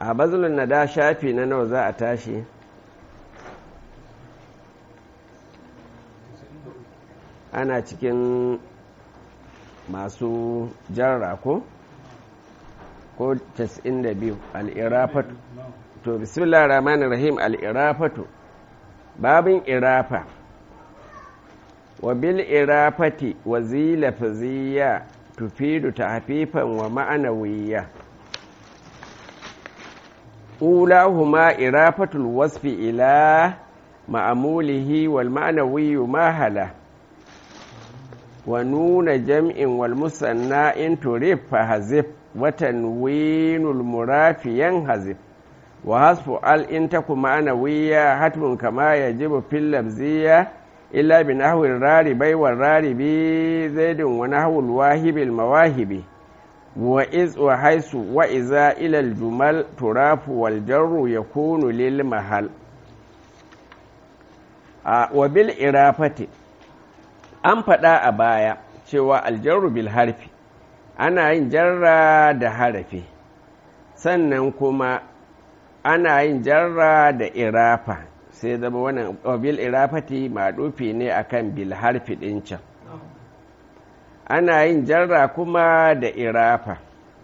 a bazulun na da shafi na nawa za a tashi ana cikin masu jarra ko ko 92 al'irafatu to bismillah rahmanir rahim al'irafatu babin irafa wa bil irafati wa zilafziya tufidu tahfifan wa ma'anawiyya ulahuma irafatul wasfi ila ma'amulihi wal ma'anawi mahala wa nuna jam'in wal musanna in turif fa hazif wa tanwinul murafi yanhazif wa hasfu al in taku ma'anawiyya hatmun kama yajibu fil labziyya illa bi nahwi raribai wa raribi zaidin wa nahwul wahibil mawahibi wa iz wa haisu wa iza ila al jumal turafu wal jarru yakunu lil mahal wa bil irafati an faɗa a baya cewa aljarru bil harfi ana yin jarra da harafi sannan kuma ana yin jarra da irafa sai zama wannan bil irafati maɗufi ne akan bil harfi ɗin can ana yin jarra kuma da irafa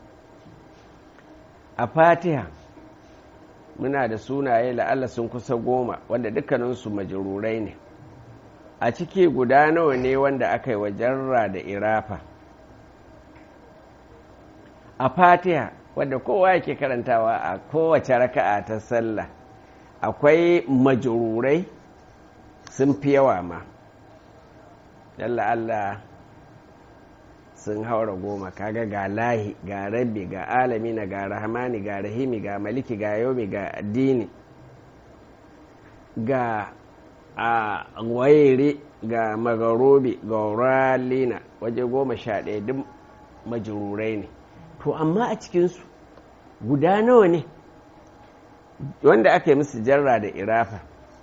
a fatiha muna da sunaye la'alla sun kusa goma wanda dukkaninsu majururai ne a ciki guda nawa ne wanda aka yi wa jarra da irafa a fatiha wadda kowa yake karantawa a kowace raka'a ta sallah akwai majururai sun fi yawa ma yalla Allah sun haura goma kaga ga lahi ga rabbi ga alamina ga rahmani ga rahimi ga maliki ga yomi ga addini ga a wairi ga magarobi ga ralina waje goma sha ɗaya duk majururai ne to amma a cikinsu guda nawa ne wanda aka yi musu jarra da irafa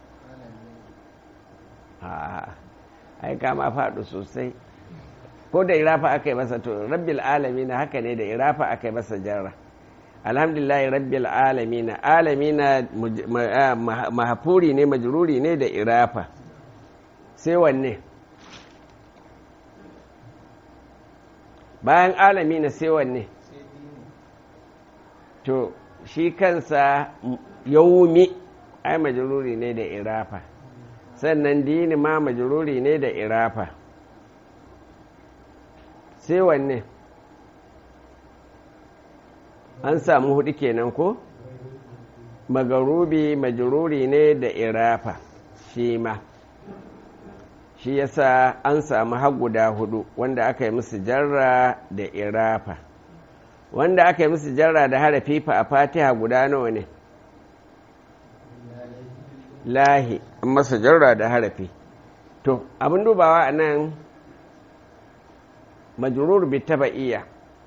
ai kama faɗo sosai ko da irafa aka yi masa to rabbil alami na haka ne da irafa aka yi masa jarra alhamdulillah rabbil alami na alami na mahafuri ne majruri ne da irafa sai wanne bayan alami na sai wanne to shi kansa yaumi ai majruri ne da irafa sannan dini ma majruri ne da irafa sai wanne an samu hudu kenan ko magarubi majruri ne da irafa shi ma shi yasa an samu har guda hudu wanda aka yi musu jarra da irafa wanda aka yi musu jarra da harafi fa a fatiha guda nawa ne lahi an masa jarra da harafi to abin dubawa a nan majurur bi taba'iyya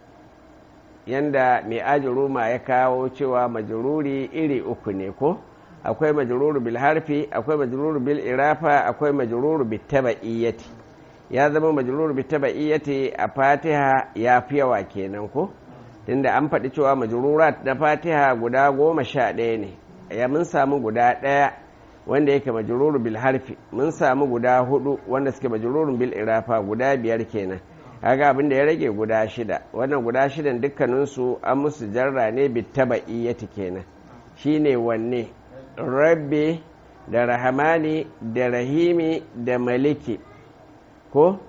yanda mai ajiruma ya kawo cewa majururi iri uku ne ko akwai majururu bil harfi akwai majururu bil irafa akwai majururu bi taba'iyyati ya zama majururu bi taba'iyyati a fatiha ya fi yawa kenan ko tunda an faɗi cewa majururat na fatiha guda goma sha ɗaya ne ya mun samu guda ɗaya wanda yake majururu bil harfi mun samu guda hudu wanda suke majururun bil irafa guda biyar kenan kaga abin da ya rage guda shida wannan guda shidan dukkaninsu an musu jarra ne bi taba'iyyati kenan shine wanne rabbi da rahamani da rahimi da maliki ko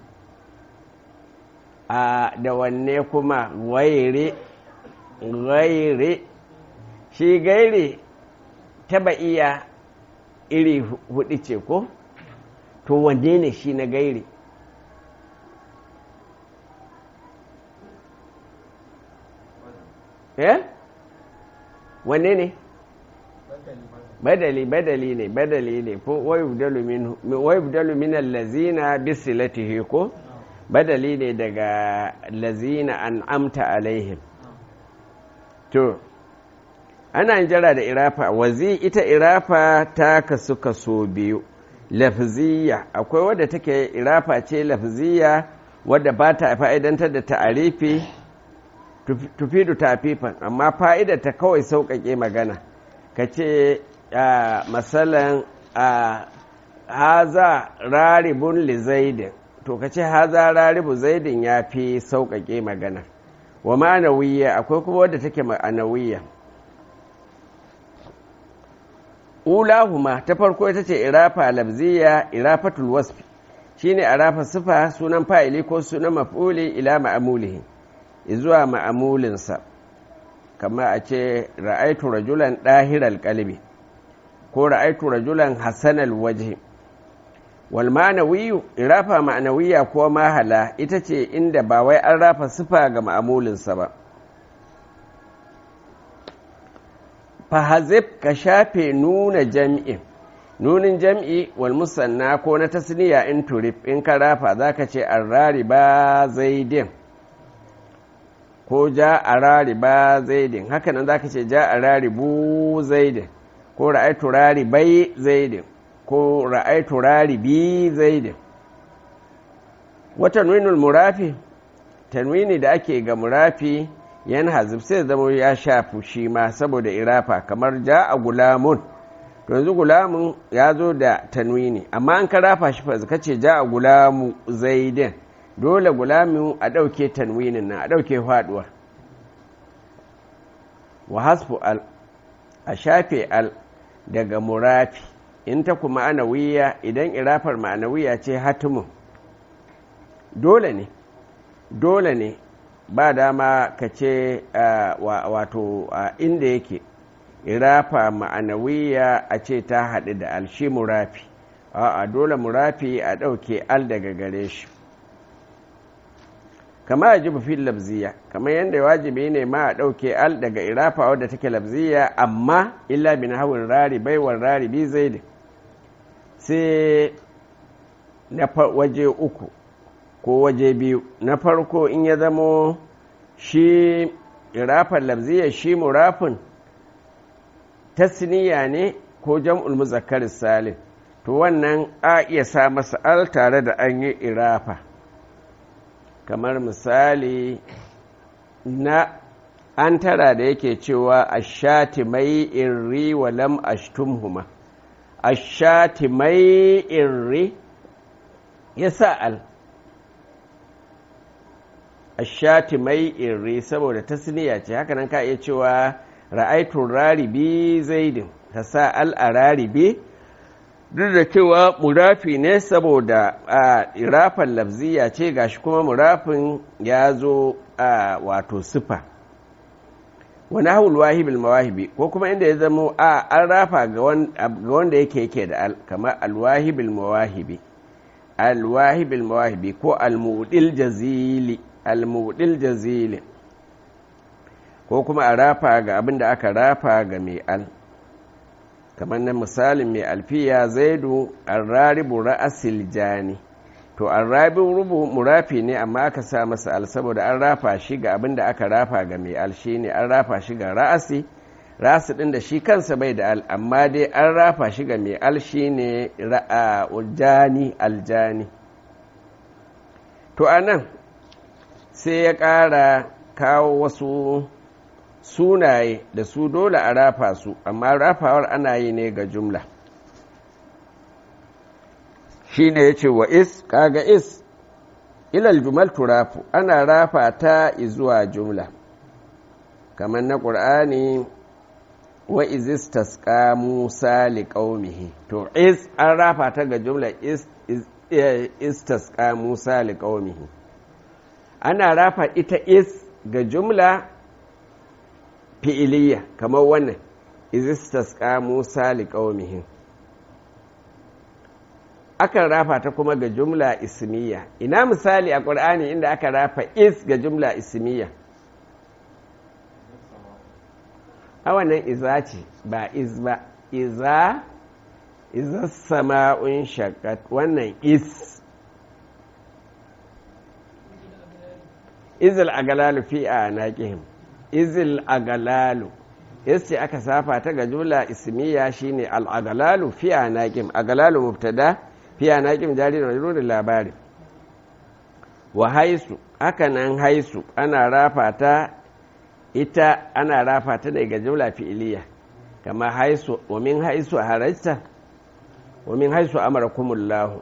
a da wanne kuma waire gaire shi gaire taba iya iri hudu ce ko to wanne ne shi na gaire eh wanne ne badali badali ne badali ne ko wayubdalu min allazina bisilatihi ko badali ne daga lazina an amta alaihim to ana jira da irafa wazi ita irafa ta kasu kaso biyu lafziya akwai wadda take irafa ce lafziya wadda ba ta fa'idantar da ta'arifi tufidu tafifan amma fa'idar ta kawai sauƙaƙe magana ka ce masalan haza raribun li zaidin to ka ce haza raribu zaidin ya fi sauƙaƙe magana wa ma'anawiyya akwai kuma wadda take ma'anawiyya ulahuma ta farko ita ce irafa labziya irafatul wasfi shine irafa sifa sunan fa'ili ko sunan maf'uli ila ma'amulihi zuwa ma'amulinsa kama a ce ra'aitu rajulan ɗahiral qalbi ko ra'aitu rajulan hasanal waje wal ma'anawiyu irafa ma'anawiya ko mahala ita ce inda ba wai an rafa sifa ga ma'amulinsa ba fahazib ka shafe nuna jam'in nunin jam'i wal musanna ko na tasniya in turif in ka rafa za ka ce arrari ba zaidin ko ja a rari ba zaidin hakanan za ka ce ja a rari bu zaidin ko ra'aitu rari bai zaidin ko ra'aitu rari bi zaidin wata nunul murafi tanwini da ake ga murafi yan hazib sai zama ya shafi shi ma saboda irafa kamar ja a gulamun to yanzu gulamun ya zo da tanwini amma an ka rafa shi fa ka ce ja a gulamu zaidin dole gulamin a ɗauke tanwinin nan a ɗauke faɗuwar wa hasfu al a shafe al daga murafi in ta kuma anawiya idan irafar ma'anawiya ce hatimun dole ne dole ne ba dama ka ce wato inda yake irafa ma'anawiya a ce ta haɗu da al shi murafi a dole murafi a ɗauke al daga gare shi kama ya jibu fil labziya kamar yadda wajibi ne ma a ɗauke al daga irafa wadda take labziya amma illa bin hawin rari baiwar rari bi zai sai na waje uku ko waje biyu na farko in ya zamo shi irafan labziya shi murafin tasniya ne ko jam'ul muzakkar salim to wannan a iya sa masa al tare da an yi irafa kamar misali na an tara da yake cewa ashati mai irri wa lam ashtumhuma ashati mai irri ya sa al ashati mai irri saboda tasniya ce haka nan ka iya cewa ra'aitu raribi zaidin ta sa al a raribi duk da cewa murafi ne saboda a irafan lafziya ce gashi kuma murafin ya zo a wato sifa wani haul wahibil mawahibi ko kuma inda ya zamo a an rafa ga wanda yake yake da al kamar alwahibil mawahibi alwahibil mawahibi ko almudil jazili almudil jazili ko kuma a rafa ga abin da aka rafa ga mai al kamar na misalin mai alfiya zaidu arraribu ra'asil jani to arrabin rubu murafi ne amma aka sa masa al saboda an rafa shi ga abin da aka rafa ga mai al shi ne an rafa shi ga ra'asi ra'asi din da shi kansa bai da al amma dai an rafa shi ga mai al shi ne jani aljani to anan sai ya ƙara kawo wasu sunaye da su dole a rafa su amma rafawar ana yi ne ga jumla shi ne ya ce wa is kaga is ilal jumal turafu ana rafa ta zuwa jumla kamar na ƙur'ani wa izistas musa liƙaumihi to is an rafa ta ga jumla istas musa liƙaumihi ana rafa ita is ga jumla fi'iliya kamar wannan izistas musa liƙaumihin akan rafa ta kuma ga jumla ismiya ina misali a ƙur'ani inda aka rafa is ga jumla ismiya a wannan iza ce ba iz ba iza iza sama'un shakat wannan is izil agalalu fi a naƙihim izil agalalu yace aka safa ta ga jumla ismiya shine al agalalu fi a naƙim agalalu mubtada fi a naƙim jari da majrurin labari wa haisu haka nan haisu ana rafa ta ita ana rafa ta ne ga jumla fi'iliya kama haisu wa min haisu harajta wa min haisu amarakumullahu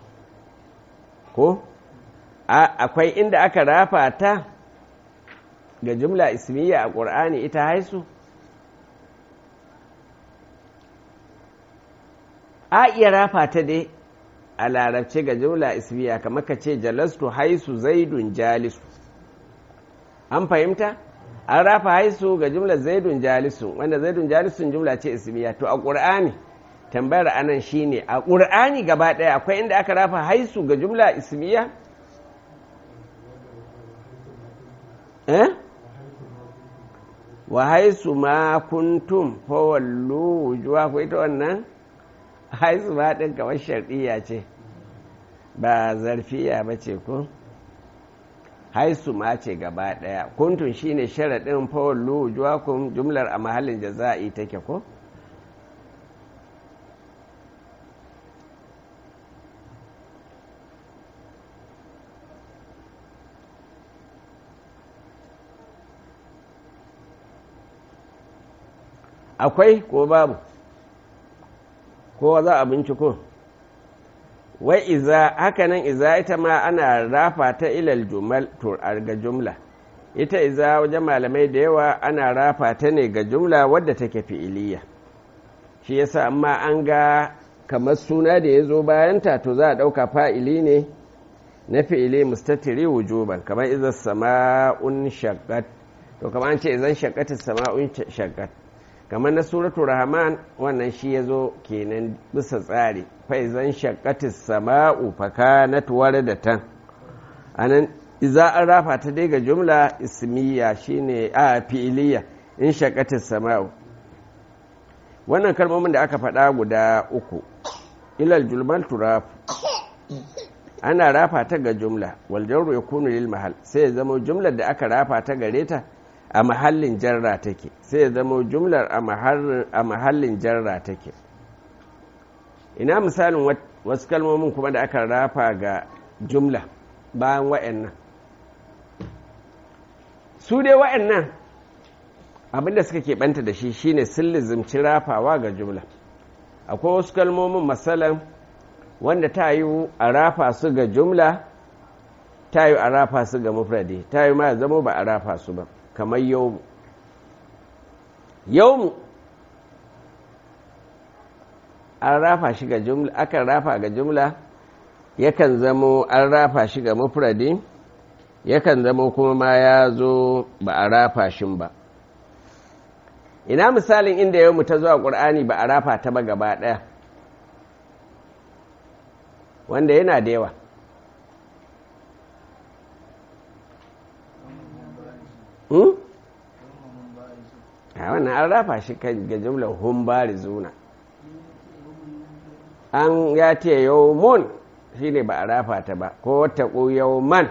ko akwai inda aka rafa ta ga jumla ismiya a ƙur'ani ita haisu a iya rafa ta dai a larabce ga jumla ismiya kamar ka ce jalastu haisu zaidun jalisu an fahimta an rafa haisu ga jumla zaidun jalisu wanda zaidun jalisun jumla ce ismiya to a ƙur'ani tambayar anan shine a ƙur'ani gaba ɗaya akwai inda aka rafa haisu ga jumla ismiya eh wa haisu ma kuntum fa wallu wujuhakum ita wannan haisu ma din kamar shar'iyya ce ba zarfiya ba ce ko haisu ma ce gaba daya kuntun shine sharadin fa wallu wujuhakum jumlar a mahallin jaza'i take ko akwai ko babu ko za a binciko wai iza hakanan iza ita ma ana rafa ta ilal jumal to ga jumla ita iza wajen malamai da yawa ana rafa ta ne ga jumla wadda take fi'iliya shi yasa amma an ga kamar suna da ya zo bayanta to za a ɗauka fa'ili ne na fi'ili mustatiri wujuban kamar iza sama'un shaqqat to kamar an ce izan shaqqatis sama'un shaqqat kamar na suratul rahman wannan shi ya zo kenan bisa tsari faizan shakatis sama'u fakanat waradatan anan iza an rafa ta dai ga jumla ismiya shine a fi'iliya in shakatis sama'u wannan kalmomin da aka faɗa guda uku ilal julmal turaf ana rafa ta ga jumla wal jarru yakunu lil mahal sai ya zama jumlar da aka rafa ta gare ta a mahallin jarra take sai ya zama jumlar a mahallin jarra take ina misalin wasu kalmomin kuma da aka rafa ga jumla bayan wa'annan su dai wa'annan abinda suka keɓanta da shi shine sun lizimci rafawa ga jumla akwai wasu kalmomin matsalan wanda ta yi a rafa su ga jumla ta yi a rafa su ga mufradi ta yi ma zama ba a rafa su ba kamar yau yau an rafa shi ga jumla akan rafa ga jumla yakan zamo an rafa shi ga mufradi yakan zamo kuma ma ya zo ba a rafa shi ba ina misalin inda yau mu ta zuwa ƙur'ani ba a rafa ta ba gaba ɗaya wanda yana da yawa a wannan an rafa shi kan ga jumlar humbari zuna an ya ce yau mun shi ne ba a rafa ta ba ko wata yau man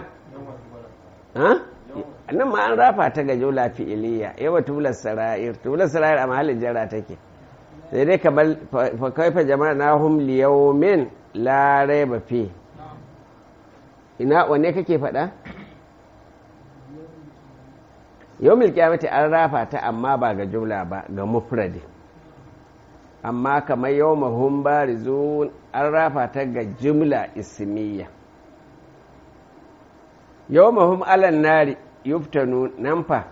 nan ma an rafa ta ga jumla fi'iliya yawa tubular sara'ir tubular sara'ir a mahallin jara take sai dai kamar fa kaifa jama'a na hum liyaumin la raiba fi ina wanne kake faɗa yau milkiyamati an rafa ta amma ba ga jumla ba ga mufradi amma kamar yau mahun barizun an rafa ta ga jumla ismiya yau mahun alan nari yuftanu nan fa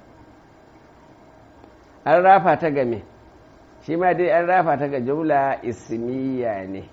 an rafa ta ga me shi ma dai an rafa ta ga jumla ismiya ne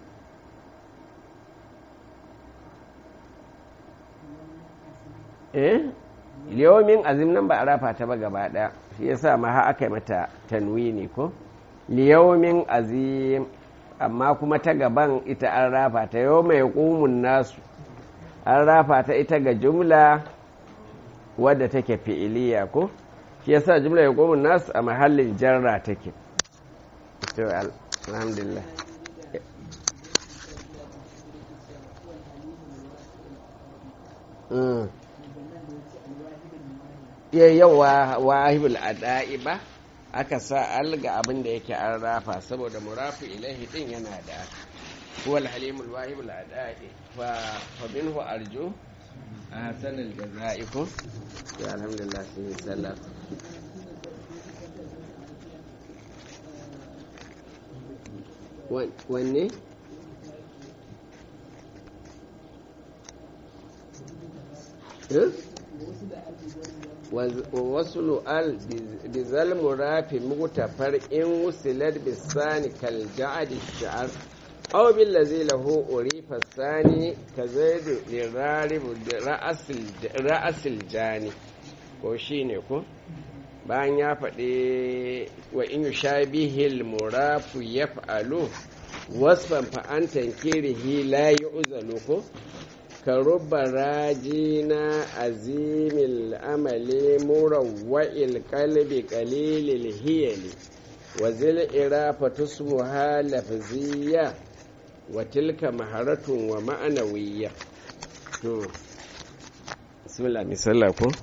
eh liyomin azim nan ba a rafa ta ba gaba ɗaya shi yasa ma ha aka yi mata tanwini ko liyomin azim amma kuma ta gaban ita an rafa ta yau mai ƙumun nasu an rafa ta ita ga jumla wadda take fi'iliya ko shi yasa jumla ya ƙumun nasu a mahallin jarra take alhamdulillah Mm. ya yawa wahibul ada'i ba aka sa alga abin da yake an rafa saboda murafu ilahi din yana da huwa alhalimul wahibul ada'i fa fa minhu arju a hasanar jaza'i ko ya alhamdulillah sun yi sallah wanne wasu lu'al bizal murafi mugtafar in wusilar bisani kal ja'adi sha'ar aw bil ladzi lahu urifa sani ka zaidu lirarib ra'asil ra'asil jani ko shine ko bayan ya faɗi wa in yushabihil murafu yaf'alu wasfan fa an tankirihi la yu'zalu ko ka rubba rajina azimil amali murawwa'il qalbi qalilil hiyali wa zil irafa tusmuha lafziyya wa tilka maharatun wa ma'anawiyya to bismillah misalla ko